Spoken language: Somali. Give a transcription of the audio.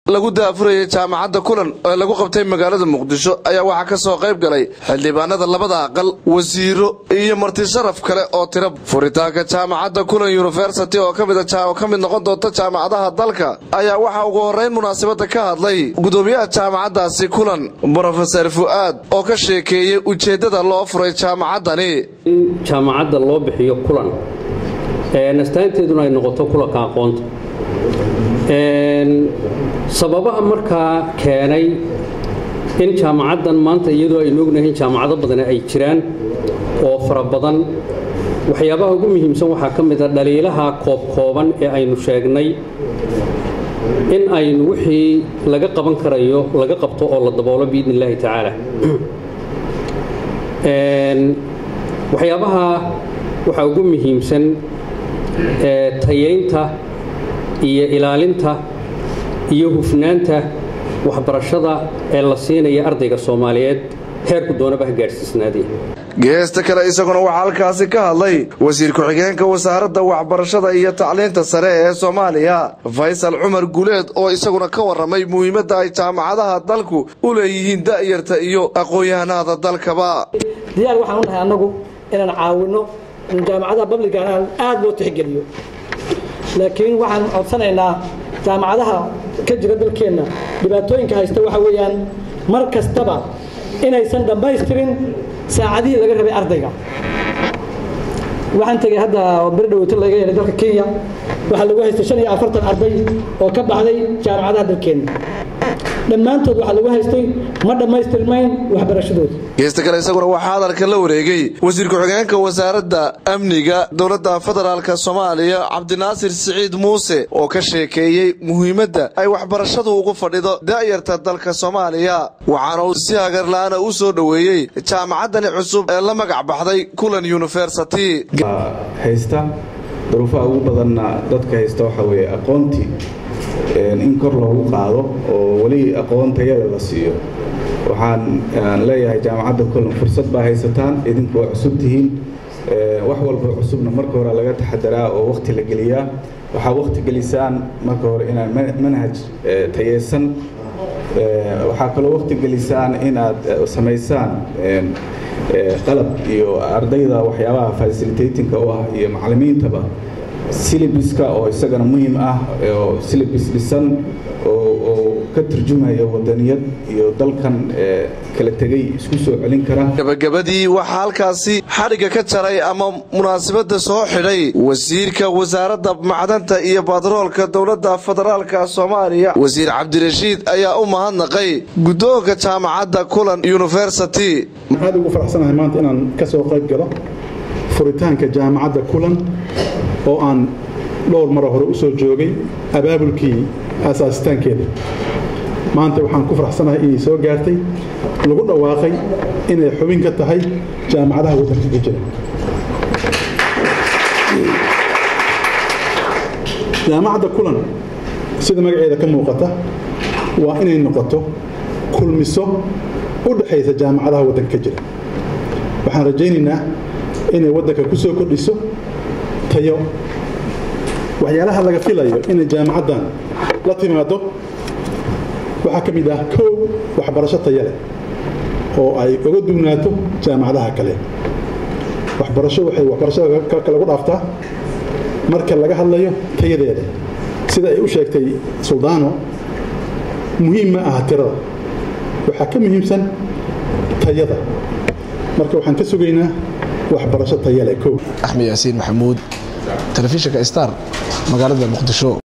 lagu daafurayay jaamacadda kulan ee lagu qabtay magaalada muqdisho ayaa waxaa ka soo qayb galay xildhibaanada labada aqal wasiiro iyo marti sharaf kale oo tira furitaanka jaamacadda kulan yunifersity oo ka mid noqon doonta jaamacadaha dalka ayaa waxaa ugu horrayn munaasabadda ka hadlay gudoomiyaha jaamacaddaasi kulan brofeser fu'aad oo ka sheekeeyey ujeeddada loo furay jaamacaddani in jaamacadda loo bixiyo kulan nastaanteeduna ay noqoto kulanka aqoonta sababaha markaa keenay in jaamacaddan maanta iyadoo aynu ognahay in jaamacado badani ay jiraan oo fara badan waxyaabaha ugu muhiimsan waxaa ka mid a dhaliilaha koobkooban ee aynu sheegnay in aynu wixii laga qaban karayo laga qabto oo la daboolo biidni illaahi tacaala waxyaabaha waxaa ugu muhiimsan tayaynta iyo ilaalinta iyo hufnaanta waxbarashada ee la siinaya ardayga soomaaliyeed heerku doonaba ha gaadhsiisnaadee geesta kale isaguna waxaa halkaasi ka hadlay wasiir ku-xigeenka wasaaradda waxbarashada iyo tacliinta sare ee soomaaliya faysal cumar guleed oo isaguna ka warramay muhiimadda ay jaamacadaha dalku u leeyihiin da'yarta iyo aqoon-yahanada dalkaba diyaar waxaan u nahay annagu inaan caawinno in jaamacadaha babligan aada loo tixgeliyo laakiin waxaan codsanaynaa jaamacadaha ka jira dalkeenna dhibaatooyinka haysta waxa weeyaan mar kastaba inaysan dhammaystirin saacadihii laga rabay ardayga waxaan tegay hadda beri dhaweyto laga yeelay dalka kenya waxaa lagu haystay shan iyo afartan arday oo ka baxday jaamacadaha dalkeenna dhammaantood waxaa lagu haystay ma dhammaystirmayn waxbarashadooda geesta kale isaguna waxaa hadalka la wareegay wasiir ku-xigeenka wasaaradda amniga dowladda federaalk soomaaliya cabdinaasir siciid muuse oo ka sheekeeyey muhiimadda ay waxbarashadu ugu fadhido da'yarta dalka soomaaliya waxaana uu si hagarla'aana u soo dhoweeyey jaamacaddani cusub ee la magac baxday kulan yunifersity haysta duruufaha ugu badanna dadka haysta waxaa weeye aqoontii in kor loogu qaado oo weli aqoon tayada la siiyo waxaan leeyahay jaamacadda kulan fursad baa haysataan idinku waa cusub tihiin wax walba cusubna marka hore laga taxadaraa oo waqti la geliyaa waxaa waqti gelisaan marka hore inaad manhaj tayeysan waxaa kaloo waqti gelisaan inaad samaysaan qalab iyo ardayda waxyaabaha facilitatingka u ah iyo macallimiintaba silibiska oo isagana muhiim ah oo silibis dhisan oo ka turjumaya wadaniyad iyo dalkan kala tegay isku soo celin kara gabagabadii waxaa halkaasi xadhigga ka jaray ama munaasabadda soo xidhay wasiirka wasaaradda macdanta iyo batroolka dowladda federaalka soomaaliya wasiir cabdirashiid ayaa u mahadnaqay guddoonka jaamacadda kulan yunifersity aad ugu faraxsanahay maanta inaan ka soo qayb galo furitaanka jaamacadda kulan oo aan dhowr mara hore u soo joogay abaabulkii aasaasitaankeeda maanta waxaan ku faraxsanahay inay soo gaartay lagu dhawaaqay inay xubin ka tahay jaamacadaha waddanka ka jira jaamacadda kulan sida magaceeda ka muuqata waa inay noqoto kulmiso u dhexaysa jaamacadaha waddanka ka jira waxaan rajaynaynaa inay waddanka ku soo kordhiso tayo waxyaalaha laga filayo inay jaamacaddan la timaado waxaa ka mid ah kow waxbarasho tayo leh oo ay uga duwnaato jaamacadaha kale waxbarasho waxay waxbarashada kale lagu dhaaftaa marka laga hadlayo tayadeeda sida ay u sheegtay suldaano muhiim ma aha tirada waxaa ka muhiimsan tayada marka waxaan ka sugaynaa waxbarasho tayo leh kow axmed yaasiin maxamuud telefishinka star magaalada muqdisho